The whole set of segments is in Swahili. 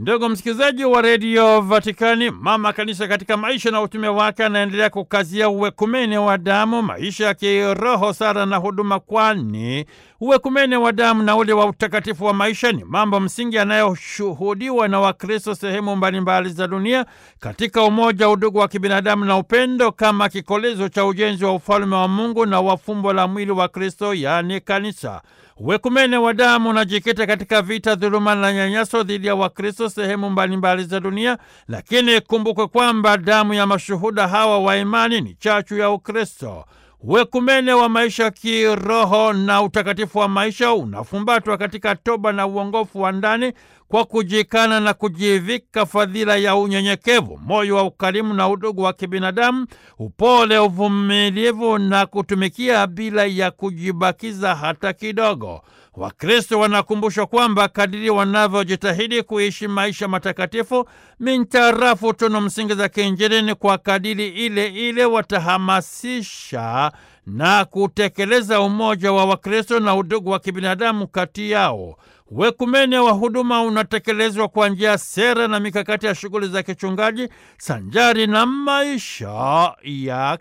Ndugu msikilizaji wa redio Vatikani, mama kanisa katika maisha na utume wake anaendelea kukazia uwekumene wa damu, maisha ya kiroho, sara na huduma, kwani uwekumene wa damu na ule wa utakatifu wa maisha ni mambo msingi yanayoshuhudiwa na Wakristo sehemu mbalimbali za dunia katika umoja, udugu wa kibinadamu na upendo kama kikolezo cha ujenzi wa ufalme wa Mungu na wa fumbo la mwili wa Kristo, yaani kanisa. Uwekumene wa damu unajikita katika vita, dhuluma na nyanyaso dhidi ya Wakristo sehemu mbalimbali za dunia, lakini kumbukwe kwamba damu ya mashuhuda hawa wa imani ni chachu ya Ukristo. Uwekumene wa maisha kiroho na utakatifu wa maisha unafumbatwa katika toba na uongofu wa ndani kwa kujikana na kujivika fadhila ya unyenyekevu, moyo wa ukarimu na udugu wa kibinadamu, upole, uvumilivu na kutumikia bila ya kujibakiza hata kidogo. Wakristo wanakumbushwa kwamba kadiri wanavyojitahidi kuishi maisha matakatifu mintarafu tunu msingi za kiinjili, ni kwa kadiri ile ile watahamasisha na kutekeleza umoja wa Wakristo na udugu wa kibinadamu kati yao. Wekumene wa huduma unatekelezwa kwa njia sera na mikakati ya shughuli za kichungaji sanjari na maisha ya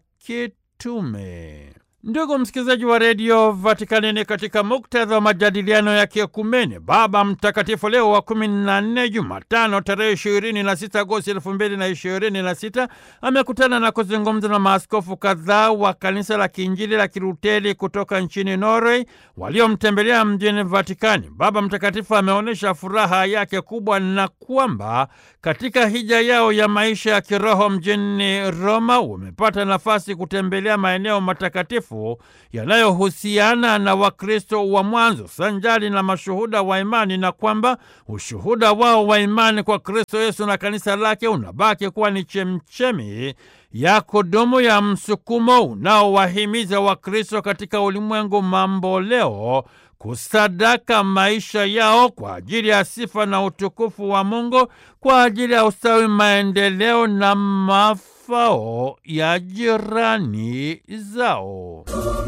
kitume. Ndugu msikilizaji wa redio Vatikani, ni katika muktadha wa majadiliano ya kiekumene, Baba Mtakatifu Leo wa kumi na nne, Jumatano tarehe ishirini na sita Agosti elfu mbili na ishirini na sita amekutana na kuzungumza na maaskofu kadhaa wa kanisa la kiinjili la Kiluteri kutoka nchini Norway waliomtembelea mjini Vatikani. Baba Mtakatifu ameonyesha furaha yake kubwa na kwamba katika hija yao ya maisha ya kiroho mjini Roma wamepata nafasi kutembelea maeneo matakatifu yanayohusiana na Wakristo wa mwanzo sanjari na mashuhuda wa imani, na kwamba ushuhuda wao wa imani kwa Kristo Yesu na kanisa lake unabaki kuwa ni chemchemi ya kudumu ya msukumo unaowahimiza Wakristo katika ulimwengu mambo leo kusadaka maisha yao kwa ajili ya sifa na utukufu wa Mungu, kwa ajili ya ustawi, maendeleo na mafao ya jirani zao.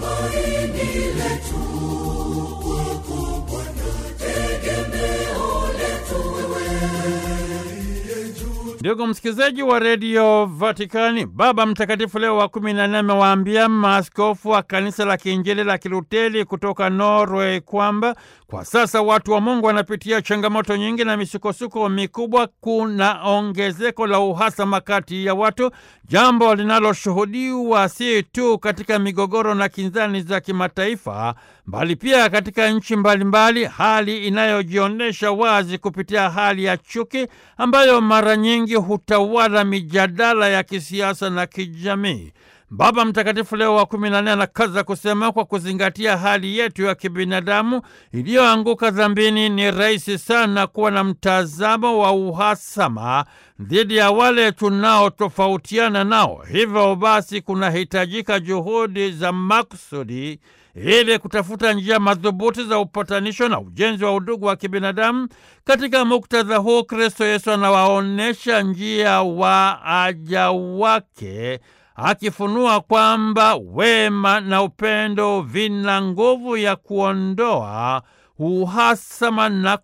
Ndugu msikilizaji wa redio Vatikani, Baba Mtakatifu Leo wa kumi na nne amewaambia maaskofu wa kanisa la kiinjili la Kiluteri kutoka Norway kwamba kwa sasa watu wa Mungu wanapitia changamoto nyingi na misukosuko mikubwa. Kuna ongezeko la uhasama kati ya watu, jambo linaloshuhudiwa si tu katika migogoro na kinzani za kimataifa, bali pia katika nchi mbalimbali, hali inayojionyesha wazi kupitia hali ya chuki ambayo mara nyingi hutawala mijadala ya kisiasa na kijamii. Baba Mtakatifu Leo wa kumi na nne anakaza kusema, kwa kuzingatia hali yetu ya kibinadamu iliyoanguka dhambini, ni rahisi sana kuwa na mtazamo wa uhasama dhidi ya wale tunaotofautiana nao. Hivyo basi, kunahitajika juhudi za makusudi ili kutafuta njia madhubuti za upatanisho na ujenzi wa udugu wa kibinadamu. Katika muktadha huu, Kristo Yesu anawaonyesha njia waaja wake akifunua kwamba wema na upendo vina nguvu ya kuondoa uhasama na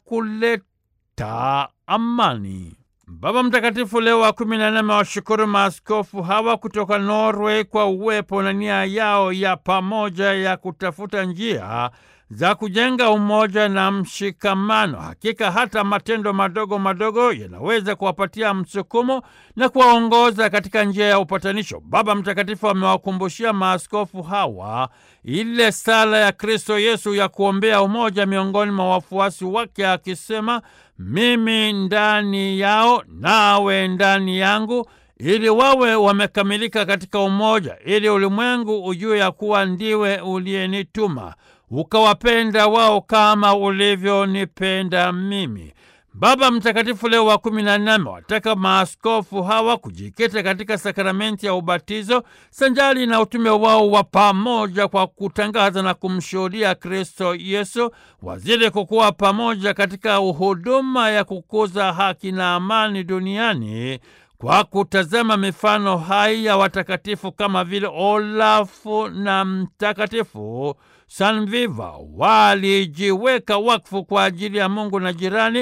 kuleta amani. Baba Mtakatifu Leo wa kumi na nne amewashukuru maaskofu hawa kutoka Norway kwa uwepo na nia yao ya pamoja ya kutafuta njia za kujenga umoja na mshikamano. Hakika hata matendo madogo madogo yanaweza kuwapatia msukumo na kuwaongoza katika njia ya upatanisho. Baba Mtakatifu amewakumbushia maaskofu hawa ile sala ya Kristo Yesu ya kuombea umoja miongoni mwa wafuasi wake, akisema, mimi ndani yao nawe ndani yangu ili wawe wamekamilika katika umoja, ili ulimwengu ujue ya kuwa ndiwe uliyenituma ukawapenda wao kama ulivyonipenda mimi. Baba Mtakatifu Leo wa kumi na nne amewataka maaskofu hawa kujikita katika sakramenti ya ubatizo sanjali na utume wao wa pamoja kwa kutangaza na kumshuhudia Kristo Yesu, wazidi kukuwa pamoja katika huduma ya kukuza haki na amani duniani kwa kutazama mifano hai ya watakatifu kama vile Olafu na Mtakatifu Sanviva walijiweka wakfu kwa ajili ya Mungu na jirani,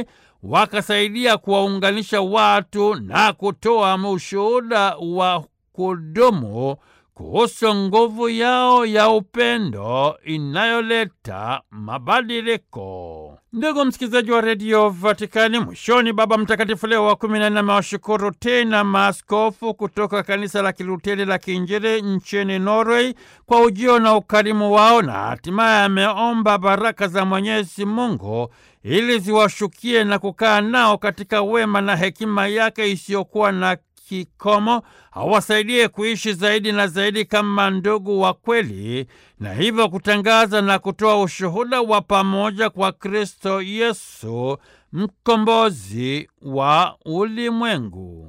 wakasaidia kuwaunganisha watu na kutoa ushuhuda wa kudumu kuhusu nguvu yao ya upendo inayoleta mabadiliko. Ndugu msikilizaji wa redio Vatikani, mwishoni, Baba Mtakatifu Leo wa kumi na nne amewashukuru tena maaskofu kutoka kanisa la Kiluteri la Kiinjili nchini Norway kwa ujio na ukarimu wao, na hatimaye ameomba baraka za Mwenyezi Mungu ili ziwashukie na kukaa nao katika wema na hekima yake isiyokuwa na kikomo awasaidie kuishi zaidi na zaidi kama ndugu wa kweli, na hivyo kutangaza na kutoa ushuhuda wa pamoja kwa Kristo Yesu, mkombozi wa ulimwengu.